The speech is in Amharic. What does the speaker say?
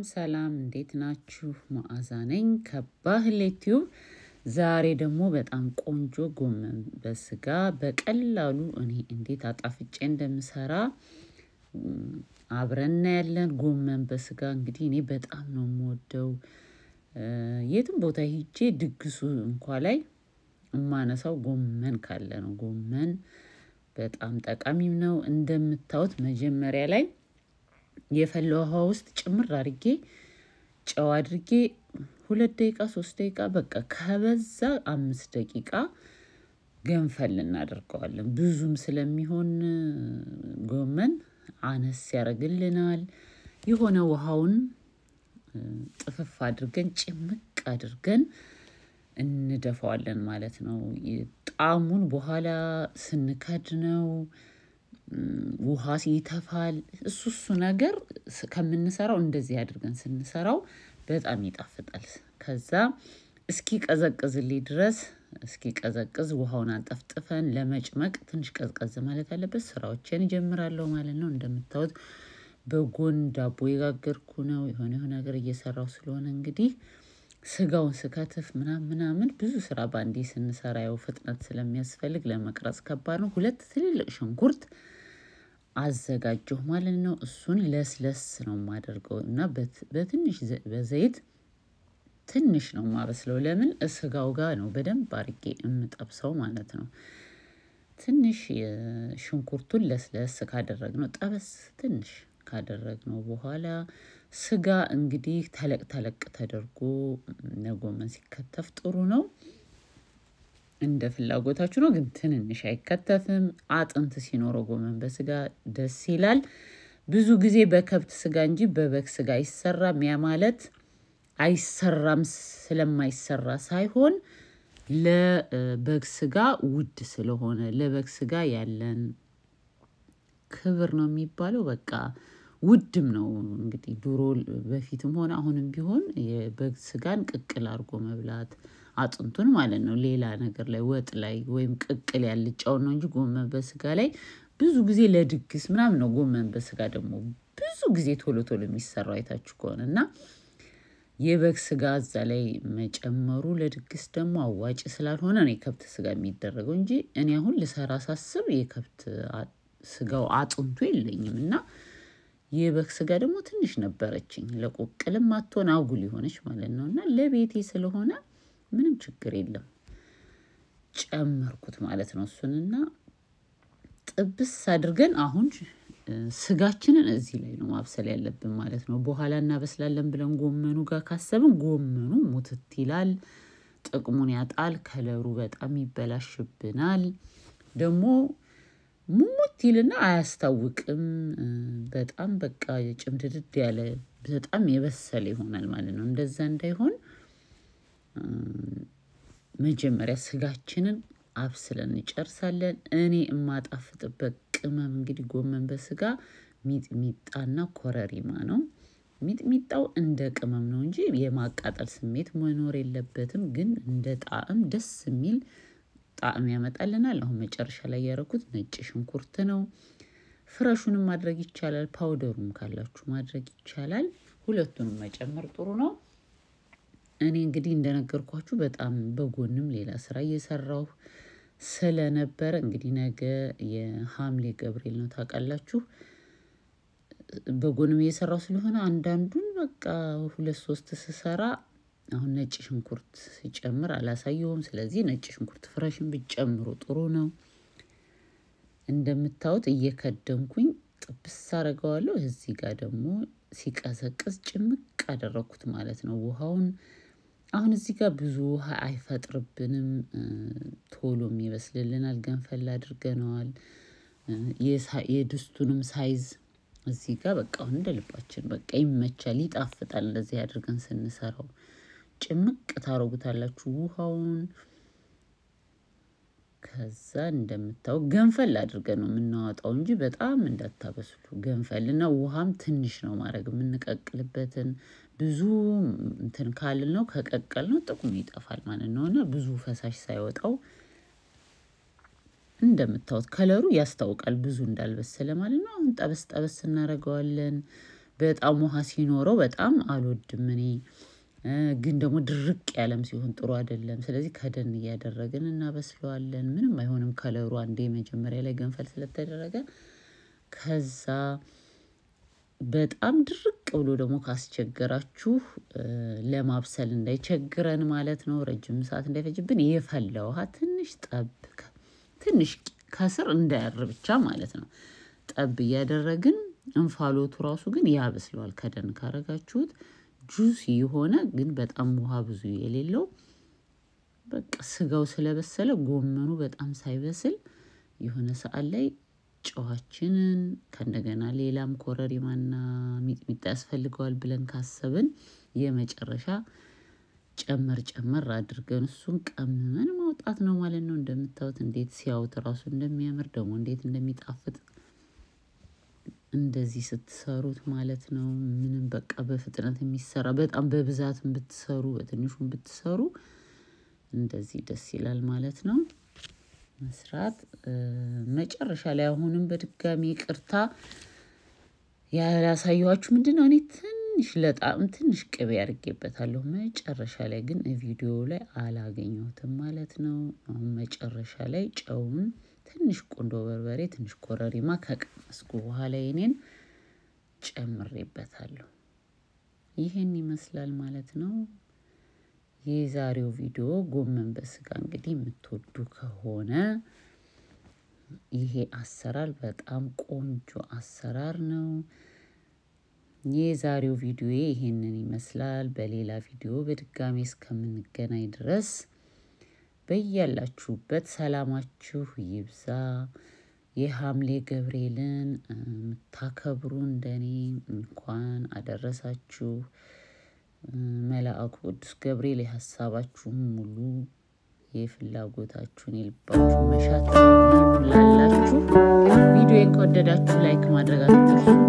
ሰላም እንዴት ናችሁ? መዓዛ ነኝ ከባህሌ ቲዩብ። ዛሬ ደግሞ በጣም ቆንጆ ጎመን በስጋ በቀላሉ እኔ እንዴት አጣፍጬ እንደምሰራ አብረን እናያለን። ጎመን በስጋ እንግዲህ እኔ በጣም ነው የምወደው። የትም ቦታ ሂጄ ድግሱ እንኳ ላይ የማነሳው ጎመን ካለ ነው። ጎመን በጣም ጠቃሚም ነው። እንደምታዩት መጀመሪያ ላይ የፈላ ውሃ ውስጥ ጭምር አድርጌ ጨው አድርጌ ሁለት ደቂቃ ሶስት ደቂቃ በቃ ከበዛ አምስት ደቂቃ ገንፈል እናደርገዋለን። ብዙም ስለሚሆን ጎመን አነስ ያደርግልናል። የሆነ ውሃውን ጥፍፍ አድርገን ጭምቅ አድርገን እንደፋዋለን ማለት ነው። ጣዕሙን በኋላ ስንከድነው ውሃ ይተፋል። እሱ እሱ ነገር ከምንሰራው እንደዚህ አድርገን ስንሰራው በጣም ይጣፍጣል። ከዛ እስኪ ቀዘቅዝልኝ ድረስ እስኪ ቀዘቅዝ ውሃውን አንጠፍጥፈን ለመጭመቅ ትንሽ ቀዝቀዝ ማለት አለበት። ስራዎችን እጀምራለሁ ማለት ነው። እንደምታዩት በጎን ዳቦ የጋገርኩ ነው። የሆነ የሆነ ነገር እየሰራው ስለሆነ እንግዲህ ስጋውን ስከትፍ ምናምን ምናምን ብዙ ስራ በአንዴ ስንሰራ ያው ፍጥነት ስለሚያስፈልግ ለመቅረጽ ከባድ ነው። ሁለት ትልልቅ ሽንኩርት አዘጋጀሁ ማለት ነው። እሱን ለስለስ ነው የማደርገው እና በትንሽ በዘይት ትንሽ ነው የማበስለው። ለምን ስጋው ጋር ነው በደንብ አድርጌ የምጠብሰው ማለት ነው። ትንሽ ሽንኩርቱን ለስለስ ካደረግነው ጠበስ ትንሽ ካደረግነው በኋላ ስጋ እንግዲህ ተለቅ ተለቅ ተደርጎ ለጎመን ሲከተፍ ጥሩ ነው። እንደ ፍላጎታችሁ ነው፣ ግን ትንንሽ አይከተፍም። አጥንት ሲኖረው ጎመን በስጋ ደስ ይላል። ብዙ ጊዜ በከብት ስጋ እንጂ በበግ ስጋ አይሰራም። ያ ማለት አይሰራም ስለማይሰራ ሳይሆን ለበግ ስጋ ውድ ስለሆነ ለበግ ስጋ ያለን ክብር ነው የሚባለው። በቃ ውድም ነው እንግዲህ ድሮ በፊትም ሆነ አሁንም ቢሆን የበግ ስጋን ቅቅል አድርጎ መብላት አጥንቱን ማለት ነው። ሌላ ነገር ላይ ወጥ ላይ ወይም ቅቅል ያልጫውን ነው እንጂ ጎመን በስጋ ላይ ብዙ ጊዜ ለድግስ ምናምን ነው። ጎመን በስጋ ደግሞ ብዙ ጊዜ ቶሎ ቶሎ የሚሰራው አይታችሁ ከሆነ እና የበግ ስጋ እዛ ላይ መጨመሩ ለድግስ ደግሞ አዋጭ ስላልሆነ ነው የከብት ስጋ የሚደረገው እንጂ እኔ አሁን ልሰራ ሳስብ የከብት ስጋው አጥንቱ የለኝም እና የበግ ስጋ ደግሞ ትንሽ ነበረችኝ ለቁቅልም አትሆን አጉል የሆነች ማለት ነው እና ለቤቴ ስለሆነ ምንም ችግር የለም ጨመርኩት ማለት ነው። እሱንና ጥብስ አድርገን አሁን ስጋችንን እዚህ ላይ ነው ማብሰል ያለብን ማለት ነው። በኋላ እናበስላለን ብለን ጎመኑ ጋር ካሰብን ጎመኑ ሙትት ይላል፣ ጥቅሙን ያጣል፣ ከለሩ በጣም ይበላሽብናል። ደግሞ ሙሙት ይልና አያስታውቅም። በጣም በቃ ጭምድድድ ያለ በጣም የበሰለ ይሆናል ማለት ነው። እንደዛ እንዳይሆን መጀመሪያ ስጋችንን አብስለን እንጨርሳለን። እኔ የማጣፍጥበት ቅመም እንግዲህ ጎመን በስጋ ሚጥሚጣና ኮረሪማ ነው። ሚጥሚጣው እንደ ቅመም ነው እንጂ የማቃጠል ስሜት መኖር የለበትም። ግን እንደ ጣዕም ደስ የሚል ጣዕም ያመጣልናል። አሁን መጨረሻ ላይ ያደረኩት ነጭ ሽንኩርት ነው። ፍረሹንም ማድረግ ይቻላል፣ ፓውደሩም ካላችሁ ማድረግ ይቻላል። ሁለቱንም መጨመር ጥሩ ነው። እኔ እንግዲህ እንደነገርኳችሁ በጣም በጎንም ሌላ ስራ እየሰራሁ ስለነበረ እንግዲህ ነገ የሐምሌ ገብርኤል ነው ታውቃላችሁ። በጎንም እየሰራሁ ስለሆነ አንዳንዱን በቃ ሁለት ሶስት ስሰራ አሁን ነጭ ሽንኩርት ሲጨምር አላሳየውም። ስለዚህ ነጭ ሽንኩርት ፍረሽን ብጨምሩ ጥሩ ነው። እንደምታዩት እየከደንኩኝ ጥብስ አደርገዋለሁ። እዚህ ጋር ደግሞ ሲቀዘቅዝ ጭምቅ አደረግኩት ማለት ነው ውሃውን አሁን እዚህ ጋር ብዙ ውሃ አይፈጥርብንም። ቶሎም ይበስልልናል። ገንፈል አድርገነዋል። የድስቱንም ሳይዝ እዚህ ጋር በቃ አሁን እንደ ልባችን በቃ ይመቻል፣ ይጣፍጣል። እንደዚህ አድርገን ስንሰራው ጭምቅ ታረጉታላችሁ ውሃውን። ከዛ እንደምታው ገንፈል አድርገን ነው የምናወጣው እንጂ በጣም እንዳታበስሉ። ገንፈልና ውሃም ትንሽ ነው ማድረግ የምንቀቅልበትን ብዙ እንትን ካልን ነው ከቀቀል ነው ጥቅሙ ይጠፋል ማለት ነው። እና ብዙ ፈሳሽ ሳይወጣው እንደምታዩት ከለሩ ያስታውቃል ብዙ እንዳልበሰለ ማለት ነው። አሁን ጠበስ ጠበስ እናደርገዋለን። በጣም ውሃ ሲኖረው በጣም አልወድም እኔ ግን ደግሞ ድርቅ ያለም ሲሆን ጥሩ አይደለም። ስለዚህ ከደን እያደረግን እናበስለዋለን ምንም አይሆንም ከለሩ አንዴ መጀመሪያ ላይ ገንፈል ስለተደረገ ከዛ በጣም ድርቅ ብሎ ደግሞ ካስቸገራችሁ ለማብሰል እንዳይቸግረን ማለት ነው። ረጅም ሰዓት እንዳይፈጅብን የፈላ ውሃ ትንሽ ጠብ ትንሽ ከስር እንዳያር ብቻ ማለት ነው። ጠብ እያደረግን እንፋሎቱ ራሱ ግን ያበስለዋል ከደን ካረጋችሁት ጁሲ የሆነ ግን በጣም ውሃ ብዙ የሌለው በቃ ስጋው ስለበሰለ ጎመኑ በጣም ሳይበስል የሆነ ሰዓት ላይ ጨዋችንን ከእንደገና ሌላም ኮረሪማና ሚጥሚጣ ያስፈልገዋል ብለን ካሰብን የመጨረሻ ጨመር ጨመር አድርገን እሱን ቀምመን ማውጣት ነው ማለት ነው። እንደምታዩት እንዴት ሲያዩት ራሱ እንደሚያምር ደግሞ እንዴት እንደሚጣፍጥ እንደዚህ ስትሰሩት ማለት ነው። ምንም በቃ በፍጥነት የሚሰራ በጣም በብዛትም ብትሰሩ በትንሹም ብትሰሩ እንደዚህ ደስ ይላል ማለት ነው። መስራት መጨረሻ ላይ አሁንም በድጋሚ ይቅርታ ያላሳየኋችሁ ምንድነው? እኔ ትንሽ ለጣዕም ትንሽ ቅቤ አድርጌበታለሁ መጨረሻ ላይ ግን ቪዲዮ ላይ አላገኘሁትም ማለት ነው። አሁን መጨረሻ ላይ ጨውን ትንሽ ቁንዶ በርበሬ ትንሽ ኮረሪማ ከቀመስኩ በኋላ የኔን ጨምሬበታለሁ። ይሄን ይመስላል ማለት ነው። የዛሬው ቪዲዮ ጎመን በስጋ እንግዲህ የምትወዱ ከሆነ ይሄ አሰራር በጣም ቆንጆ አሰራር ነው። የዛሬው ቪዲዮ ይሄንን ይመስላል። በሌላ ቪዲዮ በድጋሚ እስከምንገናኝ ድረስ በያላችሁበት ሰላማችሁ ይብዛ። የሐምሌ ገብርኤልን የምታከብሩ እንደኔ እንኳን አደረሳችሁ። መልአኩ ቅዱስ ገብርኤል የሀሳባችሁን ሙሉ የፍላጎታችሁን የልባችሁን መሻት ይሙላላችሁ። ቪዲዮን ከወደዳችሁ ላይክ ማድረግ አትርሱ።